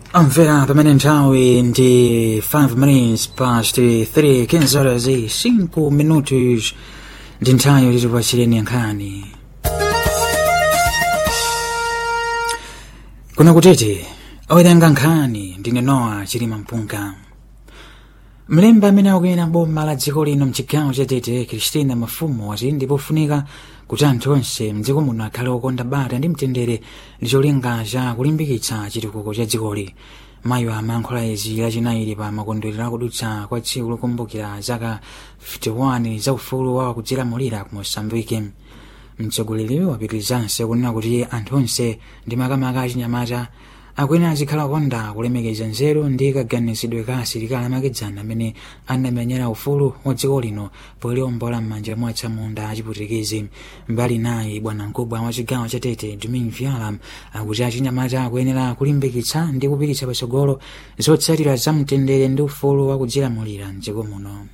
Amvera pamene nthawi ndi 5 minutes past 3 15 horas e 5 minutos ndi nthawi yoti tipachireni nkhani kuna kutete owerenga nkhani ndine nowa chilima mpunga mlembi amene akuyena boma la dziko lino mchigawo cha tete kristina mafumu wati ndipofunika kuti anthu onse mdziko muno akhale okonda bata ndi mtendere ndi cholinga cha kulimbikitsa chitukuko cha dzikoli mayi amayankhula izi lachinayi pa makondwerero akudutsa kwa tsiku lokumbukira zaka 51 za ufulu wa kudzilamulira ku mosambike mtsogoleri wapitirizanso kunena kuti anthu onse ndi makamaka achinyamata akwene azikhala okonda kulemekeza nzeru ndi kaganizidwe ka asilikali amakedzana amene anamenyera ufulu wa dziko lino poliombola m'manja mwa atsamunda achiputikizi mbali nayi bwana mkubwa wa chigawo cha tete dumin viala akuti achinyamata akuyenera kulimbikitsa ndi kupititsa patsogolo zotsatira za mtendere ndi ufulu wa kudzilamulira mdziko muno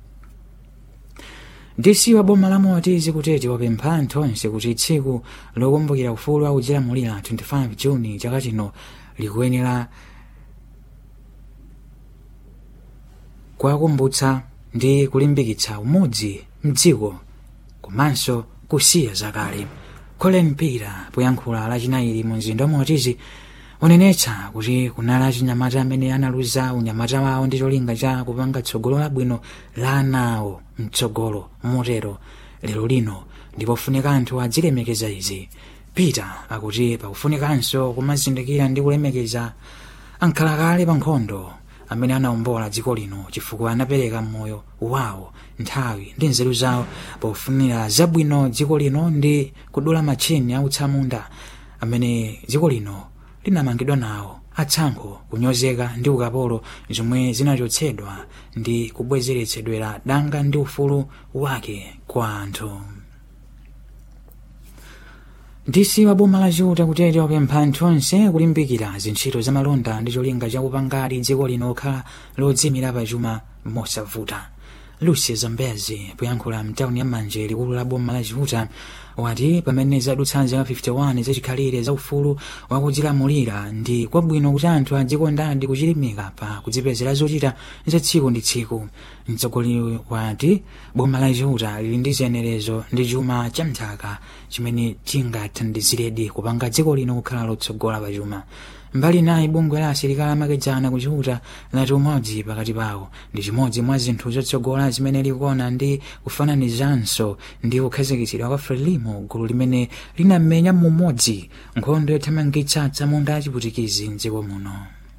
dc wa boma la motizi kutete wapempha anthu onse kuti tsiku lokumbukira ufulu wa kudzilamulira 25 juni chaka chino likuyenera kuwakumbutsa ndi kulimbikitsa umodzi mdziko komanso kusiya zakale colin pira poyankhula lachinayi mu mzinda wa motizi unenetsa kuti kunali achinyamata amene analuza unyamata wawo ndi cholinga cha kupanga tsogolo labwino la ana awo mtsogolo motero lero lino ndipofunika anthu adzilemekeza izi peter akuti pakufunikanso kumazindikira ndi kulemekeza ankhalakale pa nkhondo amene anawombola dziko lino chifukwa anapereka moyo wawo nthawi ndi nzeru zawo pofunira zabwino dziko lino ndi kudula matchini autsamunda amene dziko lino linamangidwa nawo atsankho kunyozeka ndi ukapolo zomwe zinachotsedwa ndi kubwezeretsedwera danga ndi ufulu wake kwa anthu dc wa boma la chiuta kutete wapempha anthu onse kulimbikira zintchito za malonda ndi cholinga chakupangadi dziko lino kukhala lodzimira pachuma mosavuta lucy zambezi poyankhula mtawuni ya manje likulu la boma la chiuta wati pamene zadutsa zaka 51 zachikhalire za ufulu wakudzilamulira ndi kwabwino kuti anthu adzikondadi kuchilimika pa kudzipezera zochita za tsiku ndi tsiku mtsogoleri wati boma la chiuta lili ndi ziyenerezo ndi chuma cha mthaka chimene chingathandiziredi kupanga dziko lino kukhala lotsogola pa chuma mbali nayi bungwe la asilikali amakedzana kuchiuta lati umodzi pakati pawo ndi chimodzi mwa zinthu zotsogola zimene likuona ndi kufananizanso ndi kukhazikitsidwa kwa frelimo gulu limene linamenya mumodzi nkhondo yothamangitsa atsamunda achiputikizi mdziko muno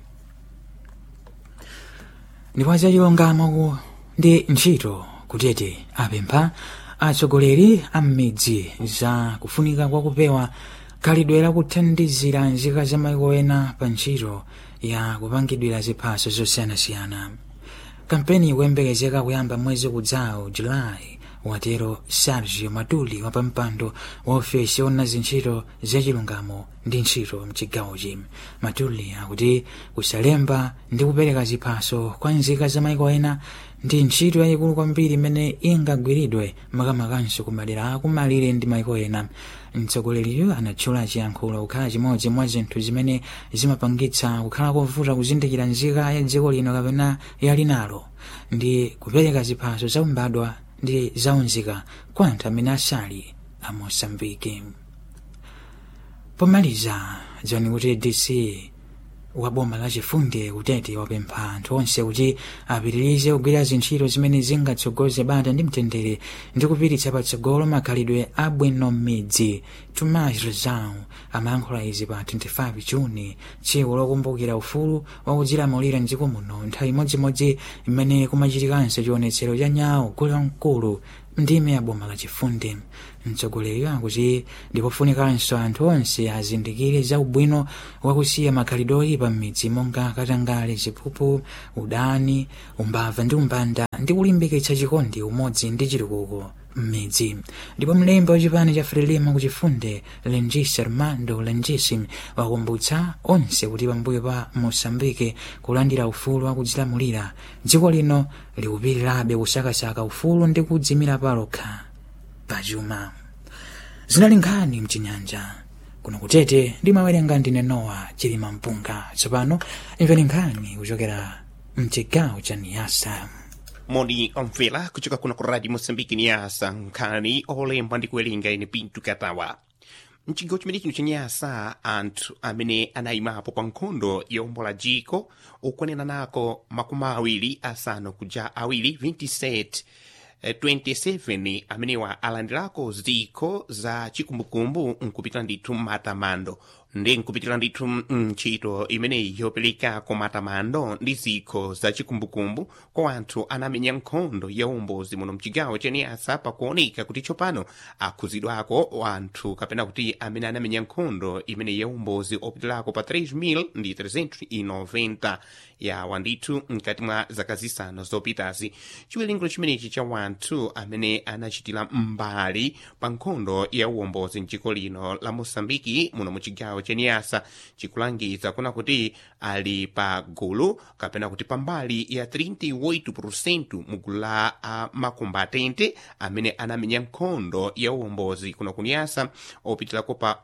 ndipo zachilungamo ndi ntchito kutete apempha atsogoleri a m'midzi za kufunika kwa kupewa khalidwe lakuthandizira nzika za maiko ena pa ntchito ya kupangidwira ziphaso zosiyanasiyana kampeni ikuyembekezeka kuyamba mwezi kudzawo julayi watero sergio matuli wapampando wa ofesi ona zintchito zachilungamo ndi ntchito mchigawochi matuli akuti kusalemba ndi kupereka ziphaso kwa nzika za maiko ena ndi ntchito yayikulu kwambiri imene ingagwiridwe makamakanso ku madera akumalire ndi maiko ena mtsogoleriyo anatchula chiyankhulo kukhala chimodzi mwa zinthu zimene zimapangitsa kukhala kovuta kuzindikira nzika ya dziko lino kapena yali nalo ndi kupereka ziphaso zaumbadwa ndi zaunzika kwa anthu amene asali a mosambiki pomaliza dziwani kuti dc wa boma la chifundi kutete wapempha anthu onse kuti apitirize kugwira zintchito zimene zingatsogoze bata ndi mtendere ndi kupititsa patsogolo makhalidwe abwino m'midzi tomas rezau amayankhula izi pa 25 juni tsiku lokumbukira ufulu wakudzilamulira mdziko muno nthawi imodzimodzi imene kumachitikanso chionetsero cha nyawo gulu mkulu ndime ya boma la chifundi mtsogoleri akuti ndipofunikanso anthu onse azindikire za ubwino wakusiya makhalidwe oyipa m'midzi monga katangale ziphuphu udani umbava ndi umbanda ndi kulimbikitsa chikondi umodzi ndi chitukuko m'midzi ndipo mlembi wachipani cha frelimo kuchifunde lengis armando lengis wakumbutsa onse kuti pambuyo pa mosambike kulandira ufulu wakudzilamulira dziko lino likupitirabe kusakasaka ufulu ndi kudzimira palokha pachuma zinali nkhani mchinyanja kuno kutete ndimawerenga ndine nowa chilima mpunga tsopano imveni nkhani kuchokera mchigawo cha niyasa moni omvera kuchoka kuno ku radio moçambique niyasa nkhani olemba ndi kuwerenga ine pinto katawa mchigawo chimene chino chenyasa anthu amene anayimapo pa nkhondo yombola jiko ukwanena nako makumi awiri asanu kuja awiri 27 eh, 27 amenewa alandirako ziko za chikumbukumbu nkupitira ndithu matamando ndi nkupitira ndithu ntchito imeneyi yopereka ku matamando ndi zikho za chikumbukumbu kwa anthu anamenya nkhondo ya umbozi muno mchigawo cheniyasa pakuoneka kuti tsopano akhuzidwako anthu kapena kuti amene anamenya nkhondo imene ya umbozi opitirako pa 3000 ndi 390 yawa ndithu mkati mwa zaka zisanu zopitazi chiwerengero chimenechi cha wanthu amene anachitira mbali pa nkhondo ya uwombozi mdziko lino la mosambiki muno muchigawo cheniyasa chikulangiza kuna kuti ali pa gulu kapena kuti pambali ya 38% mu gulu la uh, makombatente amene anamenya nkhondo ya uwombozi kuno kuniyasa opitirako pa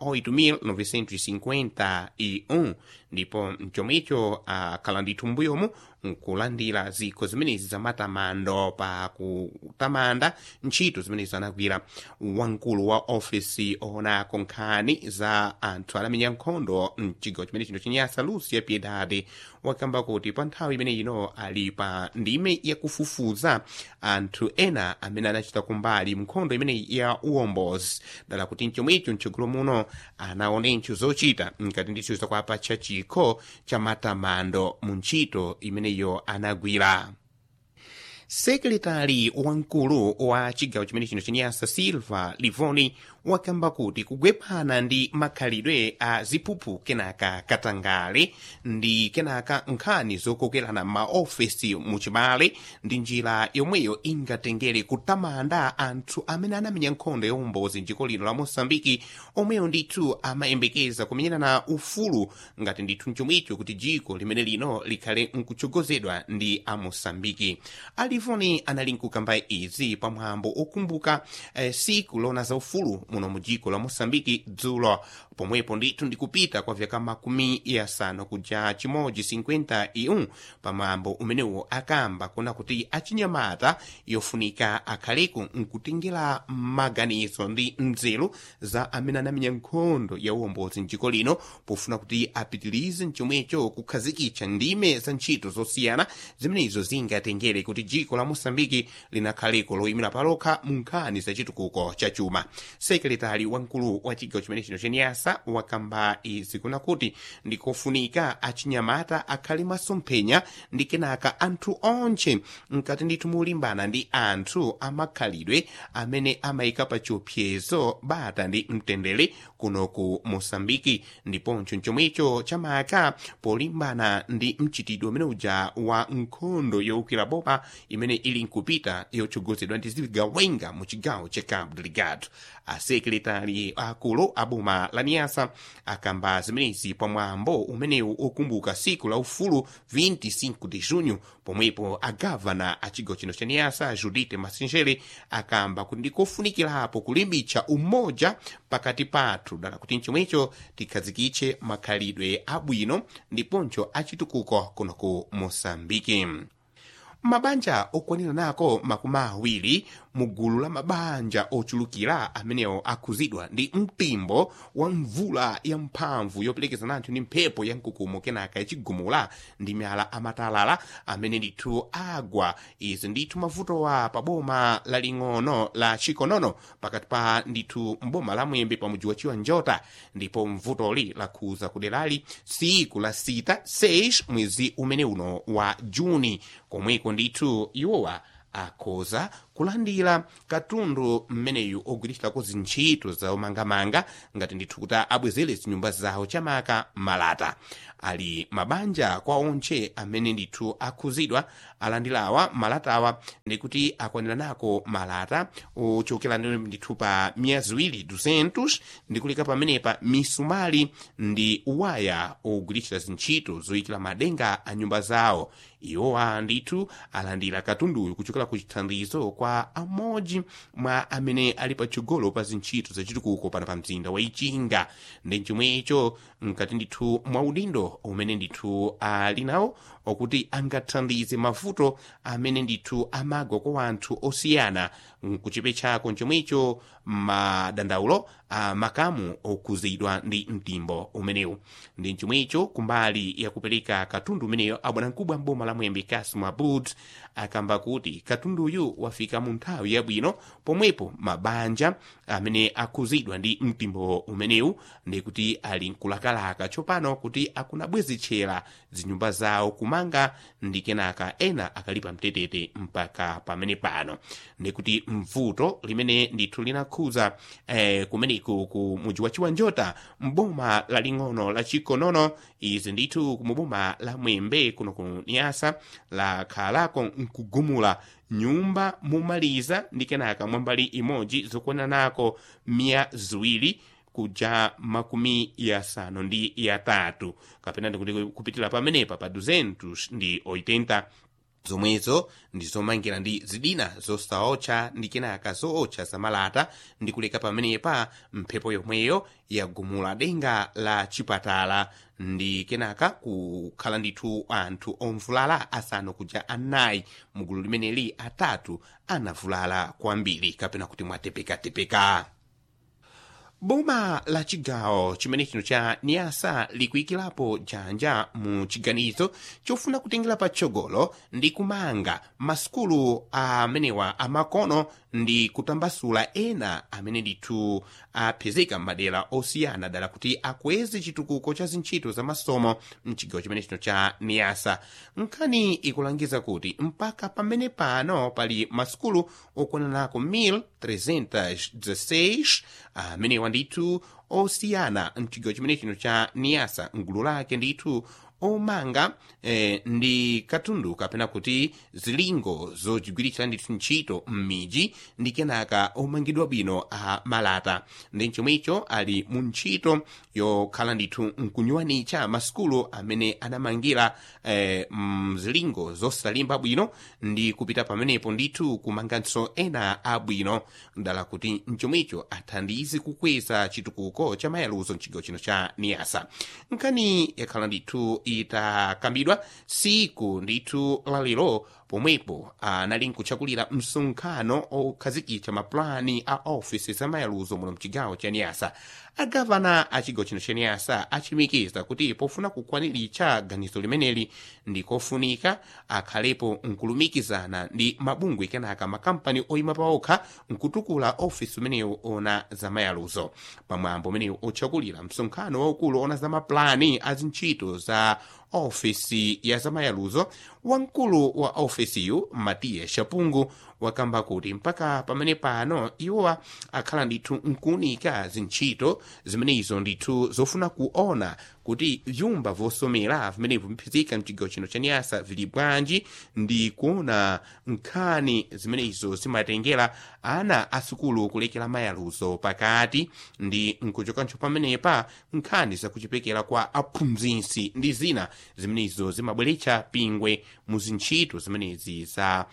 8951 ndipo mchomwecho akhala uh, ndithu mbuyomu nkulandira zikho zimenezi za matamando pa kutamanda ntchito zimenezi anagwira wamkulu wa ofisi oonako nkhani za anthu anamenya nkhondo mchigawo chimene chino chenyasa lucia piedade wakamba kuti pa nthawi imene ino ali pa ndime yakufufuza anthu ena amene anachita kumbali nkhondo imeneyi ya uwombozi dala kuti mchomwecho mtsogolo muno anaonencho zochita nkati ndithu zakwapa cha chikho cha matamando mu ntchito imeneyo anagwira sekretari wamkulu wa chigawo chimene chino chenyasa silva livoni wakamba kuti kugwephana ndi makhalidwe a ziphuphu kenaka katangale ndi kenaka nkhani zokokerana maofesi muchibale ndi njira yomweyo ingatengere kutamanda anthu amene anamenya nkhondo ya umbozi mdziko lino la mosambiki omweyo ndithu amayembekeza kumenyerana ufulu ngati ndithu mchomwicho kuti dziko limene lino likhale nkutsogozedwa ndi amosambiki alivoni anali nkukamba izi pamwambo okumbuka eh, siku lona za ufulu muno mu dziko la mosambiki dzulo pomwepo ndithu ndikupita kwa vyaka makumi yasanu kuja chimodzi 51 pamwambo umenewo akamba kuna kuti achinyamata yofunika akhaleku nkutengera maganizo ndi nzeru za amene anamenya nkhondo ya uwombozi mdziko lino pofuna kuti apitirize mchomwecho kukhazikitsa ndime za ntchito zosiyana zimenezo zingatengere kuti dziko la mosambiki linakhaleko loyimira palokha mu nkhani za chitukuko cha chuma sekretari wamkulu wa chigawo chimene chino chenyasa wakamba izi kuna kuti ndikofunika achinyamata akhale masomphenya ndi kenaka anthu onche mkati ndithu mulimbana ndi anthu amakhalidwe amene amayika pa chiopsezo bata ndi mtendere kuno ku mosambiki ndiponso chomwecho chamaka polimbana ndi mchitidwe umene uja wa nkhondo yowukira boma imene ili nkupita yotsogozedwa ndi zigawenga mu chigawo cha cabo delgado asekretari akulu a boma la niyasa akamba zimenezi pamwambo umenewu okumbuka siku la ufulu 25 de junho pomwepo agavana a chigawo chino cha niyasa judite masinjere akamba kuti ndikofunikirapo kulimbitsa umoja pakati pathu dala kuti mchomwecho tikhazikitse makhalidwe abwino ndiponso achitukuko kuno ku mosambiki mabanja okwanira nako makumi awiri mu gulu la mabanja ochulukira amenewo akhuzidwa ndi mpimbo wa mvula ya mphamvu yoperekezana anthu ndi mphepo ya mkukumo kenaka yachigumula ndi miyala amatalala amene ndithu agwa izi ndithu mavutowa pa boma laling'ono la chikonono pakati pa ndithu mboma la mwembe pa mudzi wa chiwanjota ndipo mvutoli lakhuza kuderali siku la sita 6 mwezi umene uno wa juni komweko ndithu iwowa akhoza kulandira katundu mmeneyu ogwiritsidwako zintchito zaomangamanga ngati ndithu kuti abwezere zinyumba zawo chamaka malata ali mabanja kwa onche amene ndithu akhuzidwa alandirawa malatawa ndikuti akwanira nako malata ochokera ndithu pa miya ziwiri 200 ndikuleka pamenepa misumali ndi waya ogwiritsa zintchito zoyikira madenga a nyumba zawo iwowa ndithu alandira katunduyu kuchokera ku chithandizo kwa kwa amodzi mwa amene ali patsogolo pa zintchito zachitukuko pano pa mzinda wa ichinga ndi chomwecho mkati ndithu mwa udindo umene ndithu ali nawo okuti angathandize mavuto amene ndithu amagwa kwa anthu osiyana kuchipe chako chomwecho madandaulo a makamu okuzidwa ndi mtimbo umenewu ndi chomwecho kumbali yakupereka katundu umeneyo abwanamkubwa mboma la mwembe kasimu abud akamba kuti katunduyu wafika mu nthawi yabwino pomwepo mabanja amene akuzidwa ndi mtimbo umenewu ndi kuti ali nkulakalaka tsopano kuti akunabwezitchera zinyumba zawo kumanga ndi kenaka ena akalipa mtetete mpaka pamene pano ndi kuti mvuto limene ndithu linakhuza eh, kumeneku ku muji wa chiwanjota mboma laling'ono la chikonono izi ndithu kumuboma la mwembe kuno ku niyasa lakhalako nkugumula nyumba mumaliza ndi kenaka mwambali imodzi zokwananako miya ziwiri kuja makumi yasanu ndi yatatu kapena ndikuti kupitira pamenepa pa 200 ndi 80 zomwezo ndi zomangira ndi zidina zosaotcha ndi kenaka zootcha zamalata ndi kuleka pamenepa mphepo yomweyo yagumula denga la chipatala ndi kenaka kukhala ndithu anthu omvulala asanu kuja anayi mugulu limeneli atatu anavulala kwambiri kapena kuti mwatepekatepeka boma la chigawo chimene chino cha niyasa likuyikirapo janja mu chiganizo chofuna kutengera patsogolo ndi kumanga masukulu amenewa amakono ndi kutambasula ena amene ndithu apezeka m'madera osiyana dala kuti akweze chitukuko cha zintchito za masomo mchigawo chimene chino cha niyasa nkhani ikulangiza kuti mpaka pamene pano pali masukulu okwananako 1316 amenewa ndithu osiyana mchigawo chimene chino cha niyasa mgulu lake ndithu omanga eh, ndi katundu kapena kuti zilingo zochigwiritsa ndithu ntchito m'miji ndi kenaka omangidwa bwino a malata ndi chomwecho ali mu ntchito yokhala ndithu nkunyuwanitsa masukulu amene anamangira eh, mzilingo zosalimba bwino ndi kupita pamenepo ndithu kumanganso ena abwino dala kuti mchomwecho athandize kukweza chitukuko cha mayaluzo mchigawo chino cha niyasa nkhani yakhala ndithu itakambidwa siku ndithu lalero pomwepo anali nkutchakulira msonkhano okhazikitsa mapulani a ofisi za mayaluzo muno mchigawo cha niyasa agavana a chigawo chino cha niyasa achimikiza kuti pofuna kukwaniritsa ganizo limeneli ndikofunika akhalepo nkulumikizana ndi mabungwe kenaka makampani oyima paokha nkutukula ofisi umenewu ona za mayaluzo pamwambo umenewu otchakulira msonkhano waukulu ona za mapulani a zintchito za ofisi ya zamayaluzo wamkulu wa ofisiyu matiya shapungu wakamba kuti mpaka pamene pano iwowa akhala ndithu nkuunika zintchito zimenezo ndithu zofuna kuona kuti vyumba vosomera vimenevo viphizika mchigawo chino cha niyasa vili bwanji ndi kuona nkhani zimenezo zimatengera ana asukulu kulekera mayaluzo pakati ndi nkuchokancho pamenepa nkhani zakuchipekera kwa aphunzitsi ndi zina zimenezo zimabweretsa pingwe mu zintchito zimenezi za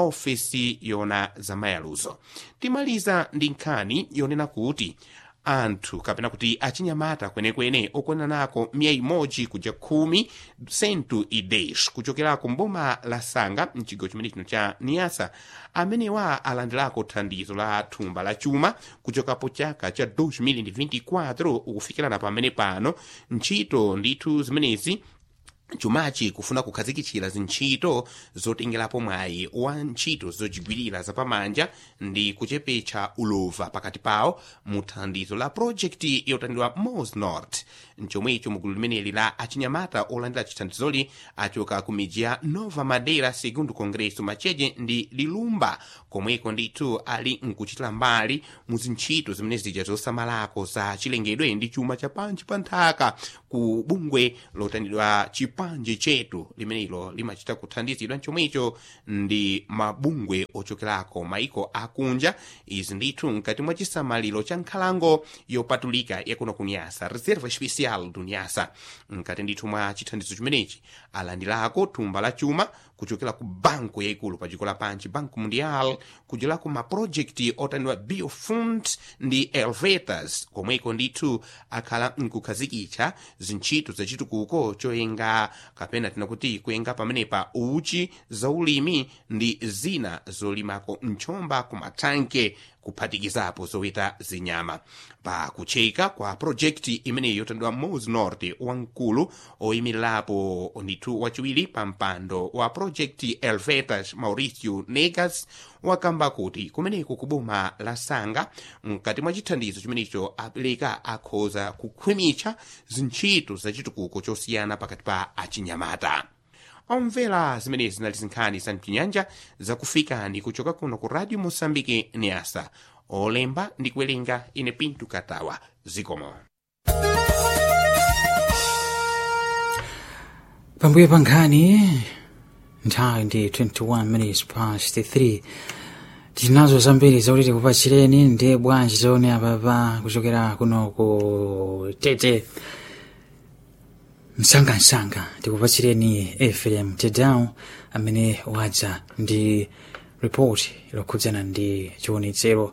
ofesi yona za mayaluzo timaliza ndi nkhani yonena kuti anthu kapena kuti achinyamata kwenekwene okwananako miya imodzi kuja khumi sentu idesh kuchokerako mboma la sanga mchigawo chimene chino cha niyasa amenewa alandirako thandizo la thumba la chuma kuchokapo chaka cha 2024 ukufikirana pamene pano ntchito ndithu zimenezi chumachi kufuna kukhazikitsira zintchito zotengerapo mwayi wa ntchito zochigwirira zapamanja ndi kuchepetsa ulova pakati pawo mu thandizo la projekti yotandidwa mos north mchomwecho mugulu limeneli la achinyamata olandira chithandizoli achoka ku midzi ya nova madera segundo congresso macheche ndi lilumba komweko ndithu ali nkuchitira mbali mu zintchito zimene zija zosamalako za chilengedwe ndi chuma cha panji pa nthaka ku bungwe lotandidwa chipanje chetu limenelo limachita kuthandizidwa chomwecho ndi mabungwe ochokerako maiko akunja izi ndithu mkati mwa chisamaliro cha nkhalango yopatulika yakuno kunyasa reserva especial social do nyasa mkati ndithu mwa chithandizo chimenechi alandirako thumba la chuma kuchokera ku banku yaikulu pa dziko lapansi banku mundial kudzera ku mapurojekti otaniwa biofund ndi elvetas komweko ndithu akhala nkukhazikitsa zintchito zachitukuko choyenga kapena tinakuti kuyenga pamenepa uchi zaulimi ndi zina zolimako mchomba ku mathanke kuphatikizapo zoweta zinyama pa kucheka kwa projekti imeneyi yotandwa mos norte wamkulu oyimirirapo ndithu wachiwiri pa mpando wa projekti elvetas mauricio negas wakamba kuti kumeneko ku boma la sanga mkati mwa chithandizo chimenecho apereka akhoza kukhwimitsa zintchito zachitukuko chosiyana pakati pa achinyamata omvera zimenezi zinali zinkhani za mchinyanja zakufikani kuchoka kuno ku radio mosambike neasa olemba ndi kuwerenga ine pintu katawa zikomo pambuyo pa nkhani nthawi ndi 21 minutes past 3 tinazo zambiri zakuti tikupatsireni ndi bwanji zone apapa kuchokera kuno ku tete msangamsanga tikupatsireni efrem tedown amene wadza ndi ripoti lokhudzana ndi chiwonetsero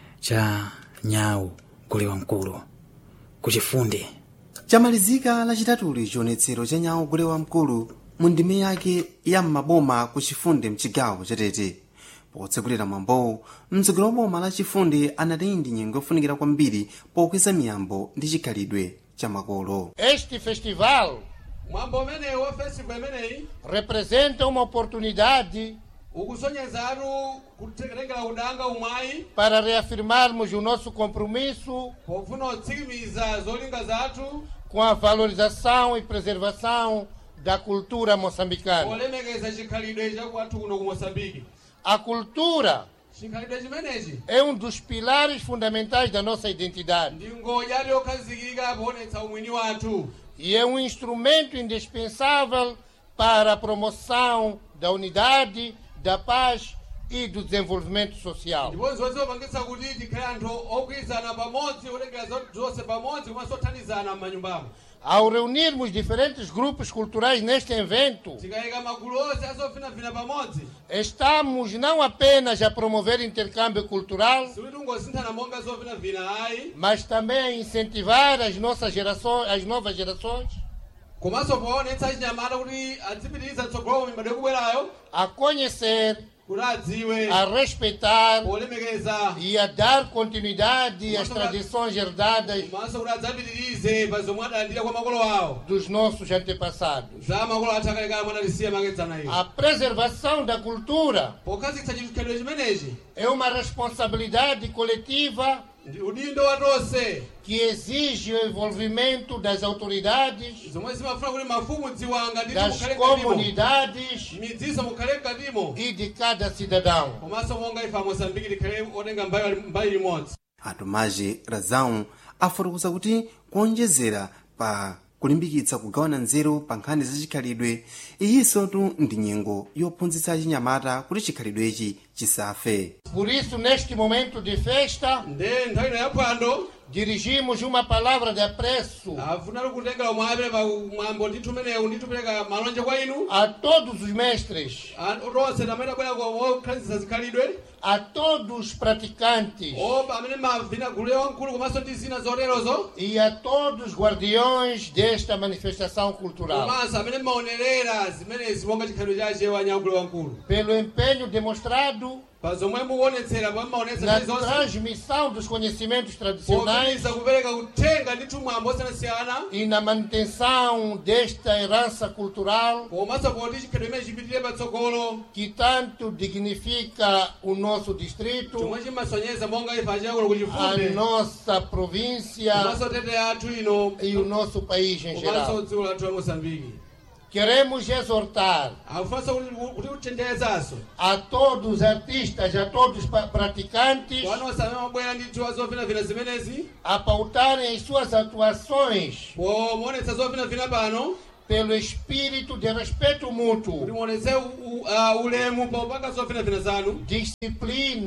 cha nyawu gule wamkulu kuchifunde chamalizika lachitatuli chionetsero cha nyawu gule wamkulu mu ndime yake ya m'maboma ku chifunde mchigawo chatete potsekulira mwambowu mtsogoleri wa boma la chifunde anati ndi nyengo yofunikira kwambiri pokweza miyambo ndi chikhalidwe cha makolo Este festival mwambo umeneyi wa festival imeneyi representa uma oportunidade ukusonyezatu kutengera udanga umwayi para reafirmarmos o nosso compromisso pofuna kutsimikiza zolinga zathu com a valorização e preservação da cultura moçambicana. polemekeza chikhalidwe chakwathu kuno ku moçambike A cultura chikhalidwe chimenechi é um dos pilares fundamentais da nossa identidade ndi ngodya yokhazikika poonetsa umwini wathu e é um instrumento indispensável para a promoção da unidade, da paz e do desenvolvimento social. ndipo zonse zopangitsa kuti tikhale anthu ogwirizana pamodzi olengera zonse pamodzi komanso othandizana m'manyumbamo Ao reunirmos diferentes grupos culturais neste evento, tikayika magulu onse azofinafina pamodzi estamos não apenas a promover intercâmbio cultural, sikuti tingosinthana monga zofinafina ayi mas também a incentivar as nossas gerações, as novas gerações, komanso poonetsa chinyamata kuti adzipitiriza tsogolo mibado ikubwerayo a conhecer, kuti adziwe a respeitar polemekeza e a dar continuidade às tradições herdadas komanso kuti adzapitirize pa zomwe adalandira kwa makolo awo dos nossos antepassados. za makolo athu akalekale mwanalisiya makedzana iyo A preservação da cultura pokhazikitsa chikhalidwe chimenechi é uma responsabilidade coletiva ndi udindo wa tonse que exige o envolvimento das autoridades, zomwe zimafuna kuti mafumu dziwanga nditi das mukhale mkatimo comunidades midziso mukhale mkatimo e de cada cidadão. komanso monga ife amosambiki tikhale otenga mbali mbali limodzi atumaji razau afotokoza kuti kuonjezera pa kulimbikitsa kugawana nzeru pa nkhani za chikhalidwe iyinsotu ndi nyengo yophunzitsa achinyamata kuti chikhalidwechi chisafe Por isso, neste momento de festa, nde nthawi ino yaphwando dirigimos uma palavra de apreço afunali kutengera umwe apereka mwambo ndithu umenewu ndithu pereka malonje kwa inu a todos os mestres, Anthu tonse tamene abwera okhazikitsa zikhalidwe a todos os praticantes opa amene mavina gulu yankulu komanso ndi zina zoterozo e a todos os guardiões desta manifestação cultural, komanso amene maonerera zimenezi monga chikhalidwe chache wanyagulu wankulu pelo empenho demonstrado pa zomwe mukuonetsera pomwe maonetsa na zili zonse transmissão dos conhecimentos tradicionais popitiriza kupereka uthenga ndithu mwambo osiyanasiyana e na manutenção desta herança cultural komanso poti chikhalidwe imene chipitire patsogolo que tanto dignifica o nosso distrito, chomwe chimasonyeza monga ife achiyakulo ku a chifunde nossa província komanso tete yathu ino e o nosso país em komanso geral. dziko lathu la mosambiki Queremos exortar akufanso kuti kuchenjerezanso a todos os artistas, a todos os pa- praticantes, wanonse amene mabwera ndithu azovinavina zimenezi a pautarem as suas atuações pomuonetsa zovinavina pano pelo espírito de respeito kuti mútuo, muonetse u- u- ah, ulemu popanga zovinavina zanu disciplina,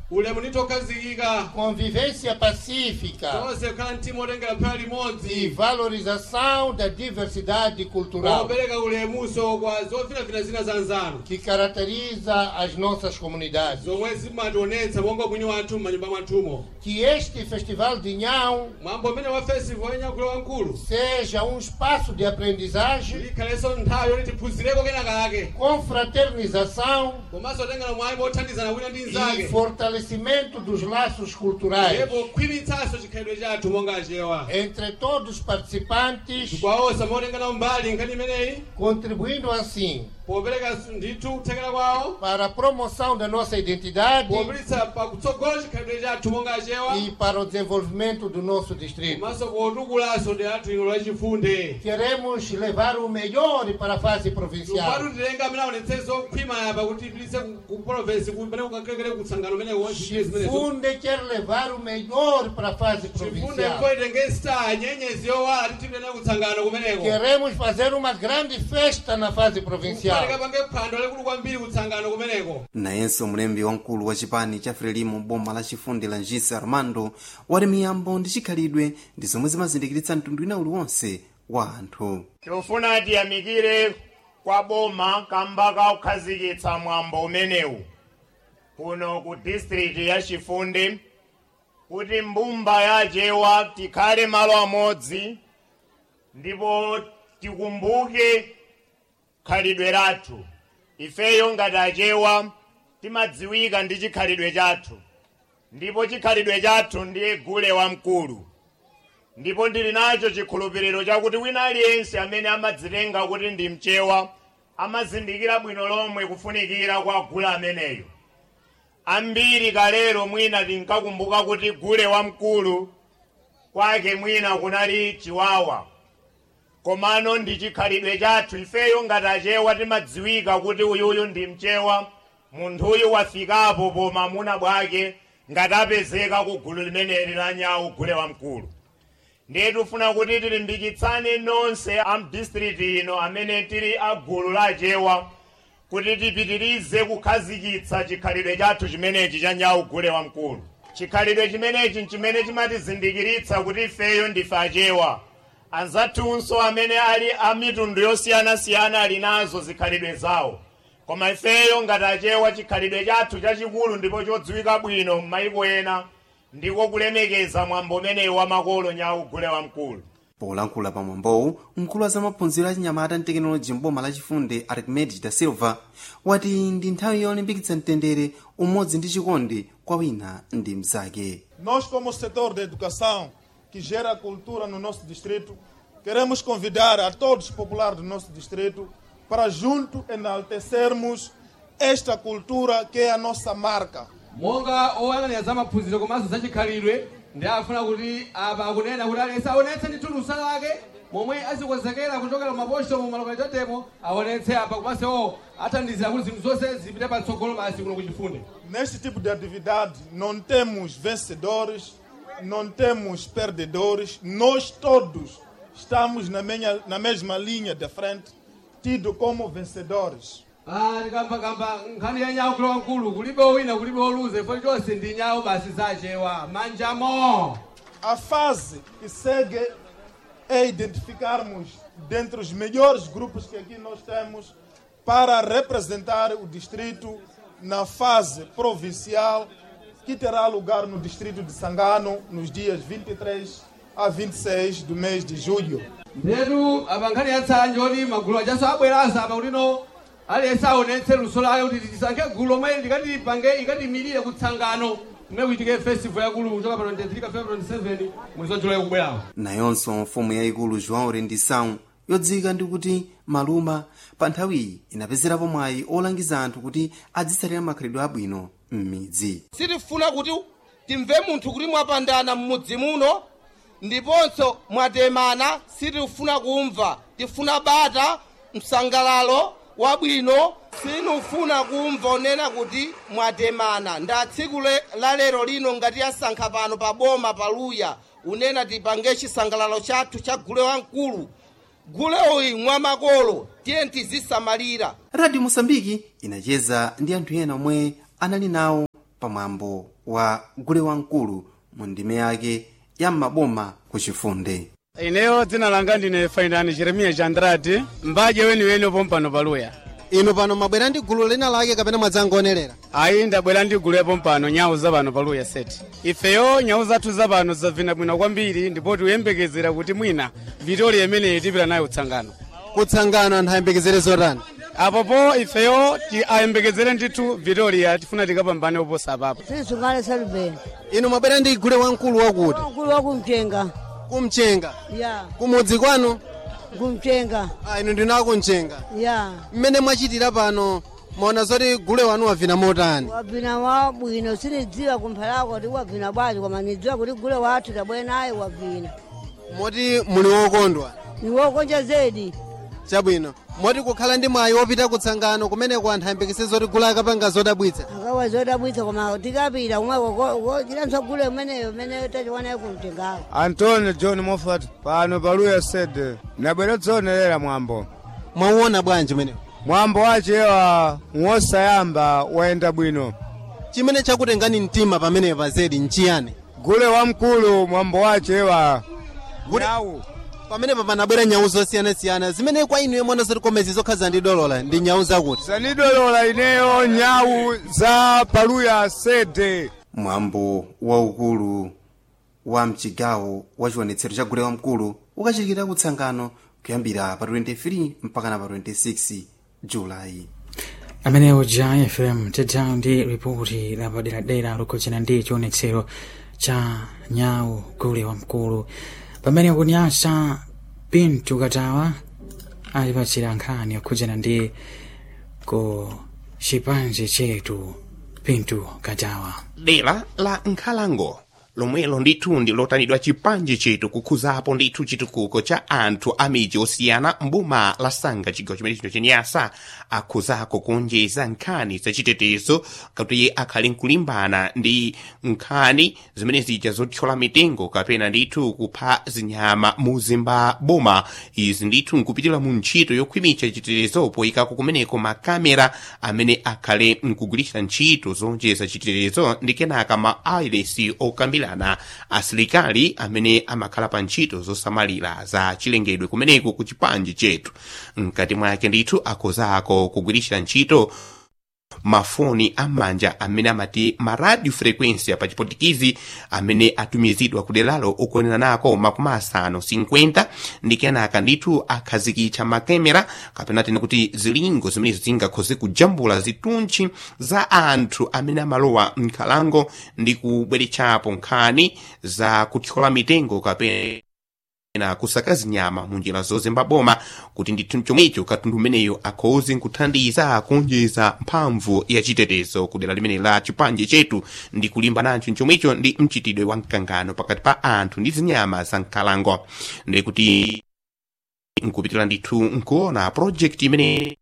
ulemu nditokhazikika convivência pacífica tonse kukhala mtima otengera phera e limodzi valorização da diversidade cultural opereka ulemuso kwa zofinafina zina za nzano que caracteriza as nossas comunidades. zomwe zimationetsa monga mwini wathu m'manyumba mwathumo Que este Festival de Nhão mwambo umene wa festival yanyakulo wankulu seja um espaço de aprendizagem, ikhalenso nthawi yoti tiphunzireko kenakake confraternização komanso tengera mwayi mothandizana wina ndi e nzake fortalecimento dos laços culturais ndipo khwimitsanso chikhalidwe chathu monga achewa entre todos os participantes, kwawosa motengana mbali nkhani imeneyi contribuindo assim popereka ndithu kuthekera kwawo para a promoção da nossa identidade popititsa pakutsogola chikhalidwe chathu monga achewa e para o desenvolvimento do nosso distrito. komanso potukulaso ndi athu ino lachifunde Queremos levar o melhor para a fase provincial. tupatu tilenga amene aonetsenso khwima yapa kuti ipititse ku province kumene kukakhekere kutsangano umene wonchiye zimenezo Funde quer levar o melhor para a fase chifunde provincial. koitenge star nyenyezi yowala titipitene kutsangano kumeneko Queremos fazer uma grande festa na fase provincial. kufanika pange phwando lekulu kwambiri kutsangano kumeneko nayenso mlembi wamkulu wa chipani cha frelimo boma la chifundi la njisi armando wati miyambo ndi chikhalidwe ndi zomwe zimazindikiritsa mtundu wina uliwonse wa anthu tikufuna tiyamikire kwa boma kamba ka kukhazikitsa mwambo umenewu kuno ku district ya chifundi kuti mbumba yachewa tikhale malo amodzi ndipo tikumbuke khalidwe lathu ifeyo ngati achewa timadziwika ndi chikhalidwe chathu ndipo chikhalidwe chathu ndiye gule wamkulu ndipo ndili nacho chikhulupiriro chakuti wina aliyense amene amadzitenga kuti ndi mchewa amazindikira bwino lomwe kufunikira kwa gule ameneyo ambiri kalero mwina tinkakumbuka kuti gule wamkulu kwake mwina kunali chiwawa komano ndi chikhalidwe chathu ifeyo ngati achewa timadziwika kuti uyuyu ndi mchewa munthuyu wafikapo pomamuna bwake ngati apezeka ku gulu limeneli la nyawu gule wamkulu ndiye tifuna kuti tilimbikitsane nonse a mdistriti ino amene tili a gulu la achewa kuti tipitirize kukhazikitsa chikhalidwe chathu chimenechi cha nyawu gule wamkulu chikhalidwe chimenechi nchimene chimatizindikiritsa kuti ifeyo ndife achewa anzathunso amene ali a mitundu yosiyanasiyana ali nazo zikhalidwe zawo koma ifeyo ngati achewa chikhalidwe chathu chachikulu ndipo chodziwika bwino m'mayiko ena ndiko kulemekeza mwambo umenewu wa makolo nyawu gule wamkulu polankhula pa mwambowu mkulu wa zamaphunziro achinyamata ndi tekinoloji mboma lachifundi archimedes da silva wati ndi nthawi yolimbikitsa mtendere umodzi ndi chikondi kwa wina ndi mzake Nós, como setor da educação, que gera cultura no nosso distrito, queremos convidar a todos os populares do nosso distrito para junto enaltecermos esta cultura que é a nossa marca. monga oyang'anira za maphunziro komanso za chikhalidwe ndi afuna kuti apa akunena kuti aliyense aonetse ndi thulusa lake momwe azikonzekera kuchokera maposto mu malokalitatemo aonetse apa komanso athandizira kuti zinthu zonse zipite patsogolo basi kuno kuchifunde Neste tipo de atividade não temos vencedores, não temos perdedores, nós todos estamos na, menha- na mesma linha de frente, tido como vencedores. Ah, tikambakamba nkhani ya nyawu kulowa mkulu kulibe wina kulibe woluza ifo chonse ndi nyawu basi zachewa manjamo A fase que segue é identificarmos dentre os melhores grupos que aqui nós temos para representar o distrito na fase provincial que terá lugar no distrito de Sangano nos dias 23 a 26 do mês de julho. ndetu apa nkhani ya tsanje oti magulu achaso abweranso apa kutino aliyense aonetse luso lake kuti tisankhe gulu lomwe likatilipange ikatimirire kutsangano kumene kuitike festival yakulu kuchoka pa 23 ka february 27 mwezi wa julayi kubwerawo nayonso mfumu yayikulu joão rendição yodziwika ndi kuti maluma pa nthawiyi inapezerapo mwayi olangiza anthu kuti adzitsatira makhalidwe abwino m'midzi sitifuna kuti timve munthu kuti mwapandana m'mudzi muno ndiponso mwatemana sitifuna kumva tifuna bata msangalalo wabwino sinufuna kumva onena kuti mwatemana nda tsiku le- la lero lino ngati yasankha pano pa boma paluya unena tipange chisangalalo chathu cha gule wamkulu gule uyi mwamakolo tiye tizisamalira radio mosambiki inacheza ndi anthu ena omwe anali nawo pamwambo wa gule wamkulu mu ndime yake ya maboma ku chifunde ineyo dzina langa ndine fainani jeremiya jandrati mbaje weniweni pompano paluya inu pano mwabwera ndi gulu lina lake kapena mwadzangonerera ayi ndabwera ndi gulu yapo mpano nyawu zapano paluya seti ifeyo nyawu zathu zapano zabvina bwino kwambiri ndipo tikuyembekezera kuti mwina vitoli imeneyi tipita nayo kutsangano kutsangano anthu ayembekezere zotani apopo ifeyo ti ayembekezere ndithu vitoliya tifuna tikapambane oposa apapo sinisungane salubeni inu mwabwera ndi gule wamkulu wakuti mkulu wakumchenga kumchenga ya kumudzi kwanu kumchenga ah, inu ndinu akumchenga ya mmene mwachitira pano mwaona zoti gule wanu wavina motani wavina wabwino sinidziwa kumphalako kuti wavina bwanji koma nidziwa kuti gule wathu tabwera naye wavina moti muli wokondwa niwokonja zedi chabwino moti kukhala ndi mwayi wopita kutsangano kumeneko anthu ayembekeze zoti gule akapanga zodabwitsa akawa zodabwitsa koma tikapita kumweko chilanso gule umeneyo umene tachiwanayo kumchengawo antonio john moffat pano paluya sede nabwera dzonerera mwambo mwauona bwanji umenewo mwambo wachewa wosayamba wayenda bwino chimene chakutengani mtima pameneyo pa zedi nchiyani gule wamkulu mwambo wachewa nyawu pamenepo panabwera nyawu zosiyanasiyana zimene kwa inu yemwe zoti komezi zokhaza ndi dolola ndi nyawu zakuti sanidolola ineyo nyawu za paluya sede mwambo waukulu wa mchigawo wa chiwonetsero cha gule wamkulu ukachitikira kutsangano kuyambira pa 23 mpaka na pa 26 julayi amenewo ja fm tidzawo ndi ripoti lapaderadera lokhudzana ndi chionetsero cha nyawu gule wamkulu pamene kunyasa pintu katawa alipatsira nkhani yokhudzana ndi ku chipanji chetu pintu katawa dera la nkhalango lomwelo ndithu ndi lotanidwa chipanji chetu kukhuzapo ndithu chitukuko cha anthu a midzi osiyana mboma la sanga chigawo chimene chino chenyasa akhuzako kuonjeza nkhani zachitetezo kuti akhale nkulimbana ndi nkhani zimene zija zothyola mitengo kapena ndithu kupha zinyama muzimba boma izi ndithu nkupitira mu ntchito yokhwimitsa chitetezo poyikako kumeneko makamera amene akhale nkugwiritsa ntchito zonjeza chitetezo ndi kenaka ma ailesi okambira kukambirana asilikali amene amakhala pa ntchito zosamalira za chilengedwe kumeneko ku chipanji chetu mkati mwake ndithu akhozako kugwiritsa ntchito mafoni am'manja amene amati ma radio frequência pa chipotikizi amene atumizidwa kuderalo okwanira nako makumi asanu 50 ndi kenaka ndithu akhazikitsa makemera kapena tene kuti zilingo zimenezo zingakhoze kujambula zituntchi za anthu amene amalowa mnkhalango ndi kubweretsapo nkhani za kuthyola mitengo kapena na kusakaza nyama munjira zozemba boma kuti ndithu chomwecho katundu umeneyo akhoze nkuthandiza kuonjeza mphamvu ya chitetezo kudera limene la chipanje chetu ndi kulimba nacho chomwecho ndi mchitidwe wa mkangano pakati pa anthu ndi zinyama za nkhalango ndi kuti nkupitira ndithu nkuona project imene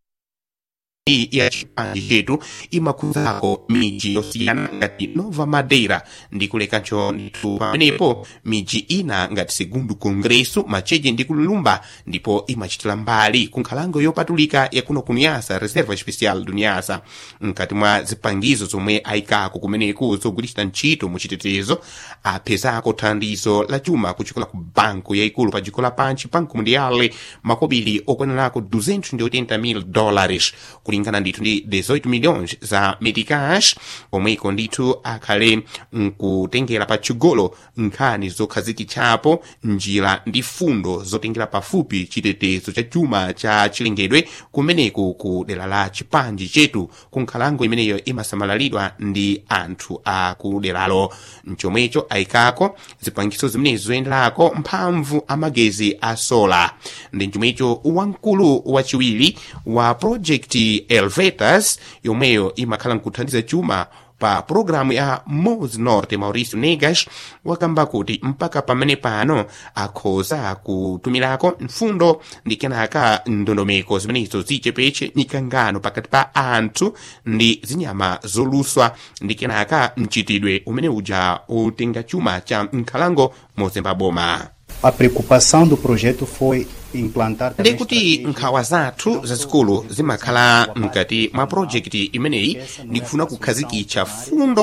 ya chipanje chetu imakhuzako miji yosiyana ngati nova madeira ndi kulekancho ndithu pamenepo miji ina ngati segundo congresso macheche ndi kulumba ndipo imachitira mbali ku nkhalango yopatulika yakuno kunyasa reserva especial do nyasa mkati mwa zipangizo zomwe ayikako kumeneku zogwiritsa ntchito mu chitetezo apezako thandizo la chuma kuchokera ku banko yayikulu pa dziko lapansi banco mundiale makobiri okwanirako 280 mil dólares kulingana ndithu ndi 18 milhões za medicash omweko ndithu akhale nkutengera patsogolo nkhani zokhazikitsapo njira ndi fundo zotengera pafupi chitetezo cha chuma cha chilengedwe kumeneku ku dera la chipanji chetu ku nkhalango imeneyo imasamalidwa ndi anthu a ku deralo mchomwecho ayikako zipangiso zimenezo zoyenderako mphamvu amagezi a sola ndi mchomwecho wamkulu wachiwiri wa project elvetas yomweyo imakhala nkuthandiza chuma pa programu ya mos norte mauricio negas wakamba kuti mpaka pamene pano akhoza kutumirako mfundo ndi kenaka ndondomeko zimenezo zichepeche mikangano pakati pa anthu ndi zinyama zoluswa ndi kenaka mchitidwe umene uja utenga chuma cha nkhalango mozemba boma A preocupação do projeto foi implantar ndi kuti nkhawa zathu zazikulu zimakhala mkati mwa projekti imeneyi ndi kufuna kukhazikitsa fundo